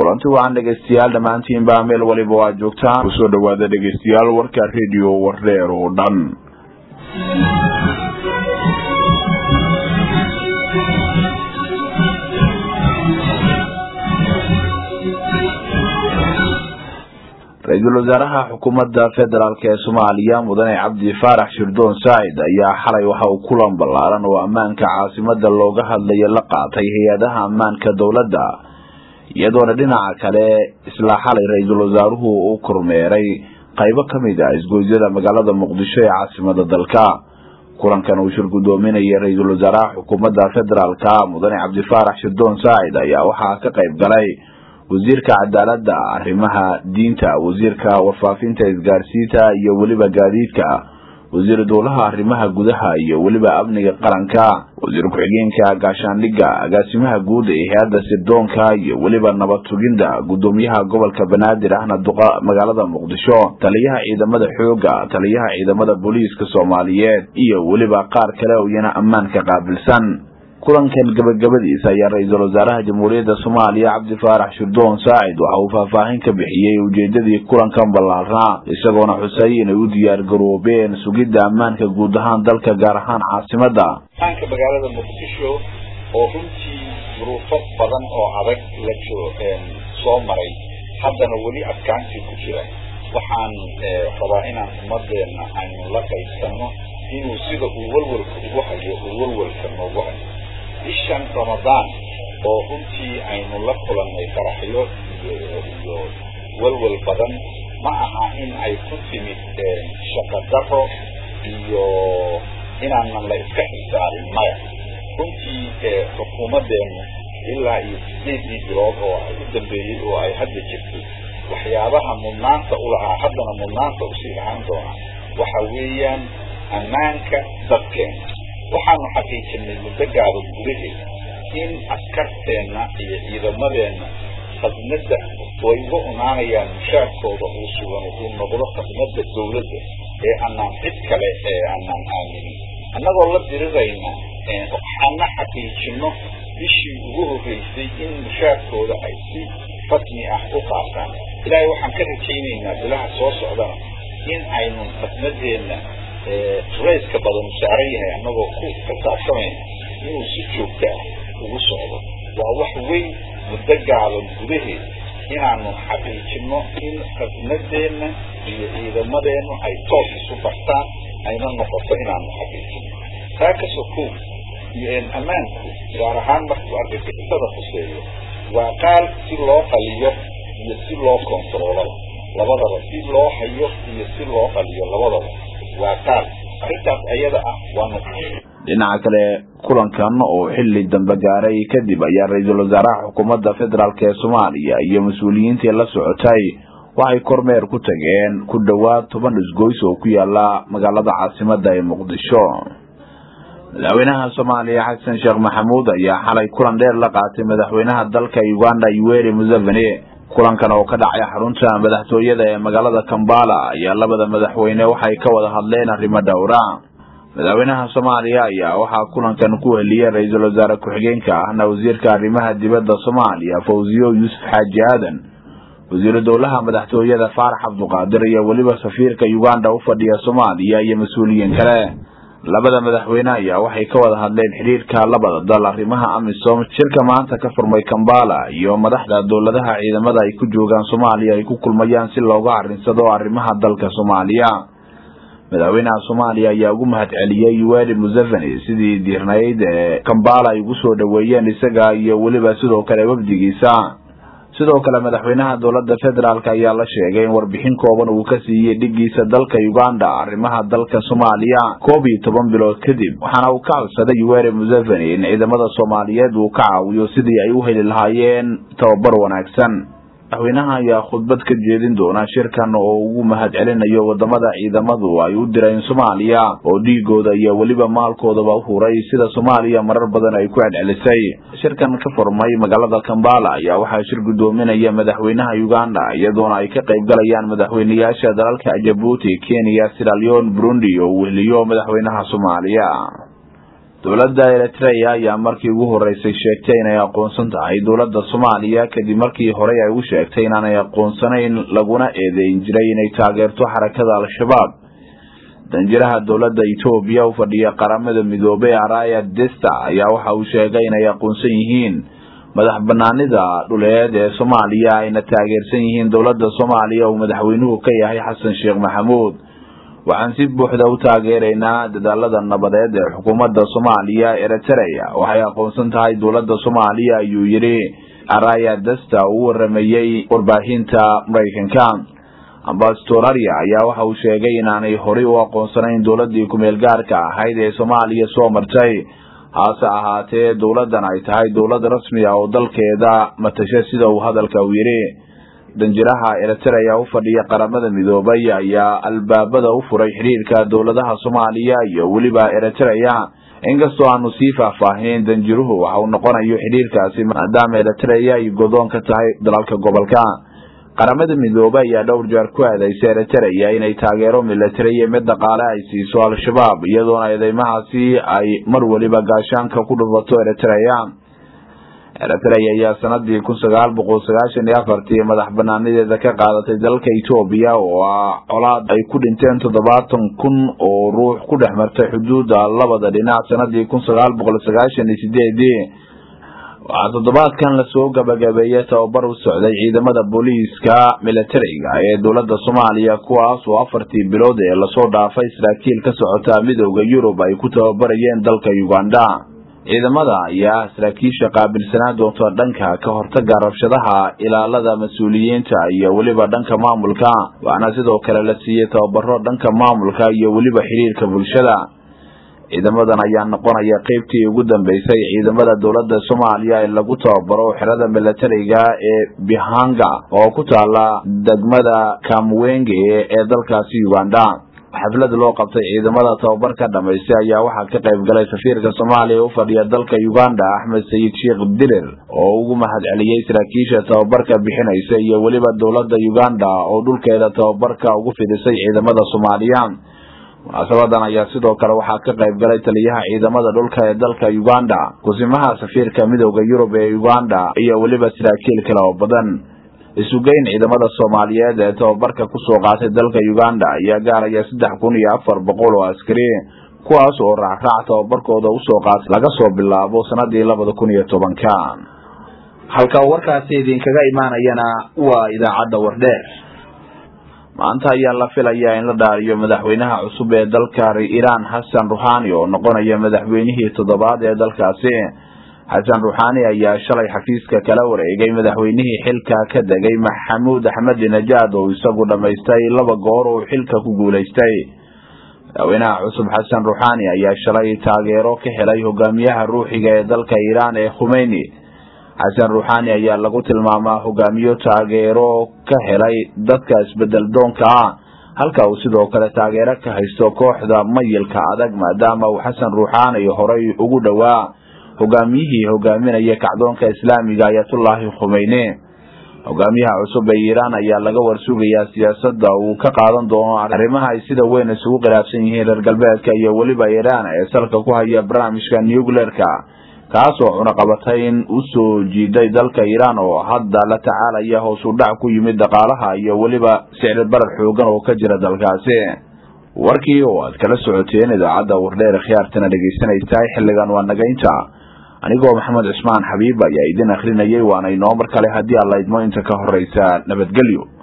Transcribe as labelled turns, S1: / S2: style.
S1: kulanti wacan dhegaystayaal dhammaantiinba meel waliba oo aad joogtaan kusoo dhawaada dhegaystayaal warka rediyo wardheer oo dhan ra-iisul wasaaraha xukuumadda federaalk ee soomaaliya mudane cabdi faarax shirdoon saacid ayaa xalay waxa uu kulan ballaaran oo ammaanka caasimada looga hadlayo la qaatay hay-adaha ammaanka dowladda iyadoona dhinaca kale isla xalay ra-iisul wasaaruhu uu kormeeray qaybo ka mid ah isgoysyada magaalada muqdisho ee caasimada dalka kulankan uu shir guddoominayay ra-iisul wasaaraha xukuumadda federaalka mudane cabdi faarax shirdoon saacid ayaa waxaa ka qayb galay wasiirka cadaaladda arrimaha diinta wasiirka warfaafinta isgaarsiinta iyo weliba gaadiidka wasiir dowlaha arrimaha gudaha iyo weliba amniga qaranka wasiir ku-xigeenka gaashaandhigga agaasimaha guud ee hay-adda sirdoonka iyo weliba nabad tuginda guddoomiyaha gobolka banaadir ahna duqa magaalada muqdisho taliyaha ciidamada xooga taliyaha ciidamada booliiska soomaaliyeed iyo weliba qaar kale oo iyana ammaanka qaabilsan kulankan gabagabadiisa ayaa ra-iisul wasaaraha jamhuuriyadda soomaaliya cabdi faarax shirdoon saacid waxa uu faahfaahin ka bixiyey ujeedadii kulankan ballaarnaa isagoona xusay inay u diyaar garoobeen sugidda ammaanka guud ahaan dalka gaar ahaan caasimadda
S2: ammaanka magaalada muqdisho oo runtii duruufo badan oo adag la soo maray haddana weli adkaantii ku jira waxaan rabaa inaan ummadeena aynu la qaybsanno inuu sida uu walwalka ugu hayo uu walwalka noogu hayo bishan ramadaan oo runtii aynu la kulannay faraxyo iyo iyo walwal badan ma aha in ay ku timid shaqo daro iyo inaanan la iska xisaarin maya runtii xukuumaddeenu ilaa iyo sideedii bilood oo ay u dambeeyey oo ay hadda jirtay waxyaabaha mudnaanta u lahaa haddana mudnaanta usii lahaan doona waxa weeyaan ammaanka dadkeena waxaanu xaqiijinay muddo gaaban gudaheed in askarteenna iyo ciidamadeenna khadnadda way uga unaanayaan mushaarkooda uu sugan uu noqdo khadnadda dawladda ee anaan cid kale ee anaan aaminin annagoo la dirirayna waxaana xaqiijino bishii ugu horreysay in mushaarkooda ay si rasmi ah u qaataan ilaahay waxaan ka rajaynaynaa bilaha soo socdana in aynu khadnadeenna rayska badan saaran yahay annagoo ku kasaabsamayna inuu si joogto ah ugu socdo waa wax weyn muddo gaaban gudaheed inaanu xaqiijino in khadnadeenna iyo ciidamadeennu ay toos isu bartaan ayna noqoto inaanu xaqiijino taa kasoo kow ammaanku gaar ahaan markuu argagixisada khuseeyo waa qaal si loo qaliyo iyo si loo kontaroolaba labadaba si loo hayo iyo si loo qaliyo labadaba waa qaal arrintaas ayada ah waanu
S1: dhinaca kale kulankan oo xilli dambe gaaray kadib ayaa ra-iisul wasaaraha xukuumadda federaalk ee soomaaliya iyo mas-uuliyiintii la socotay waxay kormeer ku tageen ku dhowaad toban isgoys oo ku yaala magaalada caasimada ee muqdisho madaxweynaha soomaaliya xasan sheekh maxamuud ayaa xalay kulan dheer la qaatay madaxweynaha dalka uganda yoweri museveni kulankan oo ka dhacay xarunta madaxtooyada ee magaalada kambala ayaa labada madaxweyne waxay ka wada hadleen arrimo dhowra madaxweynaha soomaaliya ayaa waxaa kulankan ku heliyey ra-iisul wasaare ku-xigeenka ahna wasiirka arrimaha dibadda soomaaliya fawziyo yuusuf xaaji aadan wasiiru dowlaha madaxtooyada faarax cabduqaadir iyo weliba safiirka uganda u fadhiya soomaaliya iyo mas-uuliyiin kale labada madaxweyne ayaa waxay ka wada hadleen xidhiirka labada dal arrimaha amisom shirka maanta ka furmay kambala iyo madaxda dowladaha ciidamada ay ku joogaan soomaaliya ay ku kulmayaan si looga arrinsado arrimaha dalka soomaaliya madaxweynaha soomaaliya ayaa ugu mahad celiyey yoweri museveni sidii diirnayd ee kambala ay ugu soo dhoweeyeen isaga iyo weliba sidoo kale wafdigiisa sidoo kale madaxweynaha dowladda federaalk ayaa la sheegay in warbixin kooban uu ka siiyey dhigiisa dalka uganda arrimaha dalka soomaaliya koob iyo toban bilood kadib waxaana uu ka codsaday yoweri museveni in ciidamada soomaaliyeed uu ka caawiyo sidii ay u heli lahaayeen tababar wanaagsan madaxweynaha ayaa khudbad ka jeedin doona shirkan oo ugu mahad celinayo wadamada ciidamadu ay u direen soomaaliya oo dhiigooda iyo weliba maalkoodaba u huray sida soomaaliya marar badan ay ku celcelisay shirkan ka furmay magaalada kambala ayaa waxaa shir guddoominaya madaxweynaha uganda iyadoona ay ka qayb galayaan madaxweyneyaasha dalalka jabuuti kenya siraleon burundi oo weheliyo madaxweynaha soomaaliya dowladda eritrea ayaa markii ugu horeysay sheegtay inay aqoonsan tahay dowladda soomaaliya kadib markii horey ay u sheegtay inaanay aqoonsanayn laguna eedeyn jiray inay taageerto xarakada al-shabaab danjiraha dowladda etoobiya u fadhiya qaramada midoobay araya desta ayaa waxa uu sheegay inay aqoonsan yihiin madax banaanida dhuleed ee soomaaliya ayna taageersan yihiin dowladda soomaaliya uu madaxweynuhu ka yahay xasan sheekh maxamuud waxaan si buuxda u taageeraynaa dadaalada nabadeed ee xukuumadda soomaaliya eritrea waxay aqoonsan tahay dowladda soomaaliya ayuu yidhi araya desta uu waramayey warbaahinta maraykanka ambasador arya ayaa waxa uu sheegay inaanay horey u aqoonsanayn dowladii kumeel gaarka ahayd ee soomaaliya soo martay hase ahaatee dowladdan ay tahay dowlad rasmi ah oo dalkeeda matasha sida uu hadalka u yidhi danjiraha eritrea u fadhiya qaramada midoobay ayaa albaabada u furay xidhiirka dowladaha soomaaliya iyo weliba eritrea inkastoo aanu sii faahfaahin danjiruhu waxa uu noqonayo xidhiirkaasi maadaama eritrea ay godoon ka tahay dalalka gobolka qaramada midoobey ayaa dhowr jeer ku eedeysay eritrea inay taageero milatari iyo mid dhaqaale ay siiso al-shabaab iyadoona eedeymahaasi ay mar weliba gaashaanka ku dhufato eritrea eritrea ayaa sanadii kun sagaal boqol sagaashan iyo afartii madax banaanadeeda ka qaadatay dalka etoobiya oo ah colaad ay ku dhinteen toddobaatan kun oo ruux ku dhex martay xuduudda labada dhinac sanadii kun sagaal boqol sagaashan iyo sideedii waxaa toddobaadkan lasoo gabagabeeyey tababar u socday ciidamada booliiska milatariga ee dowladda soomaaliya kuwaas oo afartii bilood ee lasoo dhaafay saraakiil ka socota midooda yurub ay ku tababarayeen dalka uganda ciidamada ayaa saraakiisha qaabilsanaa doonta dhanka ka hortaga rabshadaha ilaalada mas-uuliyiinta iyo weliba dhanka maamulka waxaana sidoo kale la siiyey tababaro dhanka maamulka iyo weliba xiriirka bulshada ciidamadan ayaa noqonaya qeybtii ugu dambeysay ciidamada dowladda soomaaliya ee lagu tababaro xerada milatariga ee bihanga oo ku taala degmada kamwenge ee dalkaasi uganda xaflad loo qabtay ciidamada tababarka dhamaystay ayaa waxaa ka qayb galay safiirka soomaaliya u fadhiya dalka uganda axmed sayid sheekh dirir oo ugu mahad celiyey saraakiisha tababarka bixinaysa iyo weliba dowladda uganda oo dhulkeeda tababarka ugu fidisay ciidamada soomaaliya munaasabadan ayaa sidoo kale waxaa ka qayb galay taliyaha ciidamada dhulka ee dalka uganda kusimaha safiirka midooda yurub ee uganda iyo weliba saraakiil kale oo badan isugeyn ciidamada soomaaliyeed ee tababarka kusoo qaatay dalka uganda ayaa gaaraya saddex kun iyo afar boqol oo askari kuwaas oo raacraac tababarkooda usoo qaatay laga soo bilaabo sanadii labada kun iyo tobanka halka warkaasi idinkaga imaanayana waa idaacadda wardheer maanta ayaa la filayaa in la dhaariyo madaxweynaha cusub ee dalka iiraan xasan ruxani oo noqonaya madaxweynihii toddobaad ee dalkaasi xasan ruxani ayaa shalay xafiiska kala wareegay madaxweynihii xilka ka degay maxamuud axmedi najaad oo isagu dhammaystay laba goor oo xilka ku guulaystay madaxweynaha cusub xasan ruxani ayaa shalay taageero ka helay hogaamiyaha ruuxiga ee dalka iiraan ee khumeyni xasan ruxani ayaa lagu tilmaamaa hogaamiyo taageero ka helay dadka isbedel doonka ah halka uu sidoo kale taageero ka haysto kooxda mayilka adag maadaama uu xasan ruxani horey ugu dhowaa hogaamiyihii hogaaminaya kacdoonka islaamiga ayatullaahi khumeyne hogaamiyaha cusub ee iiraan ayaa laga warsugayaa siyaasada uu ka qaadan doono arrimaha ay sida weyn isugu khilaafsan yihiin reer galbeedka iyo weliba iiraan ee salka ku haya barnaamijka nucleerka kaas oo cunaqabatayn usoo jiiday dalka iiraan oo hadda la tacaalaya hoos u dhac ku yimid dhaqaalaha iyo weliba sicri barar xoogan oo ka jira dalkaasi warkii oo aad kala socoteen idaacadda wardheer khiyaartana dhegaysanaysaay xilligan waa nagaynta anigoo maxamed cusmaan xabiib ayaa idin akrinayay waana inoo mar kale haddii alla idmo inta ka horeysa nabadgelyo